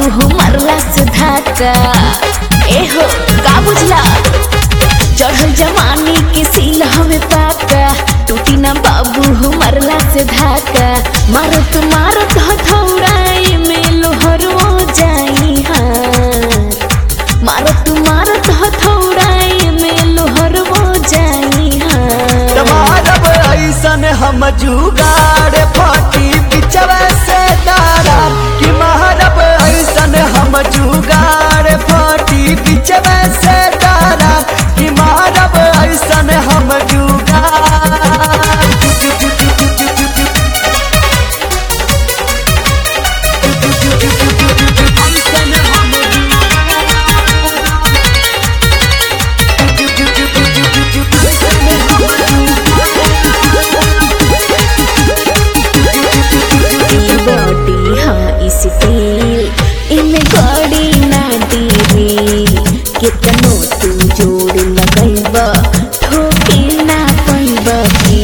हो मरला से धाका एहो का बुझला चढ़ल जवानी के सील हमें पाका टूटी ना बाबू हो मरला से धाका मारत मारत हथौड़ाए में लोहर हो जाई हार मारत मारत हथौड़ाए में लोहर हो जाई हार मारब ऐसन हम जुगाड़ फाटी बिचवे से दारा कि मारब ऐसन हम जुगाड़ फाटी बिचवे से दारा कि मारब ऐसन हम ई बॉडी हाँ स्टील इमे गड़ी ना डीरी कितनो तू जोड़ लगैब ठोके ना पैब की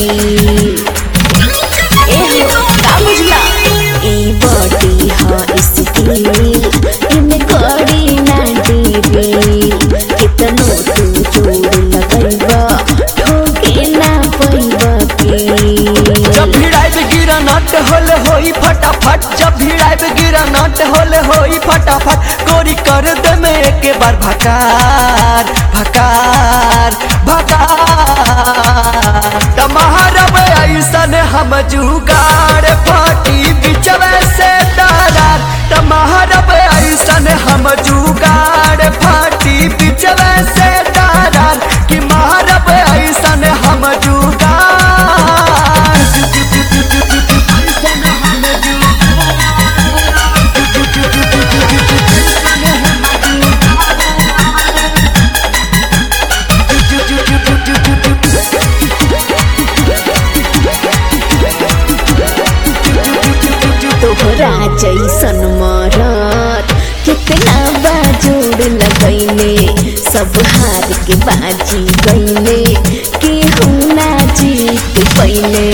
एहो का बुझला ई बॉडी हाँ स्टील इमे गड़ी ना डीरी कितनो तू जोड़ लगैब ठोके ना पैब की जब भिड़ाइब गिरा नट होल होई फटाफट जब भिड़ाइब गिरा नट होल होई फटाफट गोरी कर दे में एक बार भकार भकार भकार तमहरब ऐसन हम जुगाड़ फाटी बिचवे से तारार तमहरब ऐसन हम जुगाड़ फाटी बिचवे से तारार कि महरब ऐसन हम जुगाड़ तोहरा जैसन मरत कितना बाजोड़ लगैले सब हार के बाजी गैले केहू ना जीत पहिले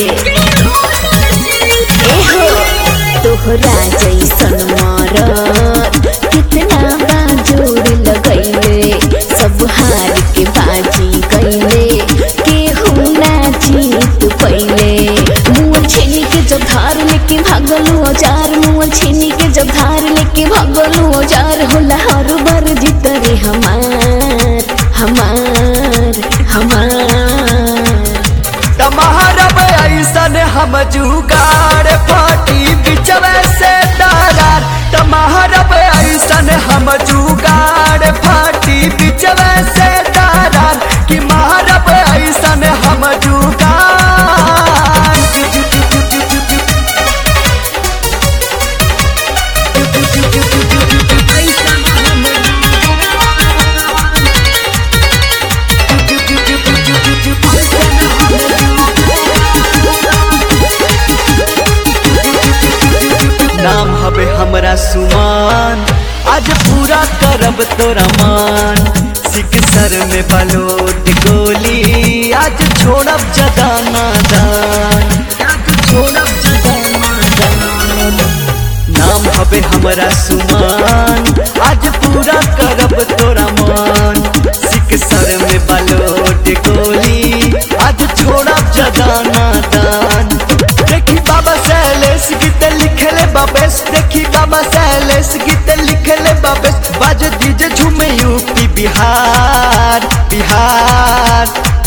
एहो तोहरा जैसन मरत कितना बाजोड़ लगैले सब हार के बाजी गैले केहू ना जीत पहिले मुँह छीनी के जब धार लेके भागलू औजार मुँह छीनी के जब धार लेके भागलू औजार होला हर बार जीत रे हमार हमार हमार तमहरब ऐसन हम जुगाड़ फाटी बिचवे से तारार तमहरब ऐसन हम जुगाड़ फाटी बिचवे से तारार कि महरब ऐसन हम जुगाड़ नाम हवे हमरा सुमान आज पूरा करब तोरा मान सिक सर में बलोट गोली आज छोड़ब जगाना दान आज छोड़ब जगाना दान नाम हवे हमरा सुमान आज पूरा करब तोरा मान सिक सर में बलोट गोली आज छोड़ब जगाना दान देखी बाबा सैलेश गीत लिखले बाबेस देखी बाबा सैलेश गीत लिखले बाबेस बाज दीजे झूमे यूपी बिहार बिहार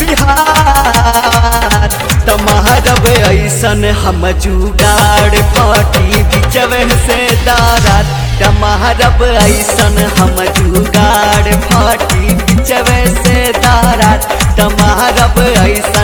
बिहार तमहरब ऐसन हम जुगाड़ फाटी बिचवे से दारात तमहरब ऐसन हम जुगाड़ फाटी बिचवे से दारात तमहरब ऐसन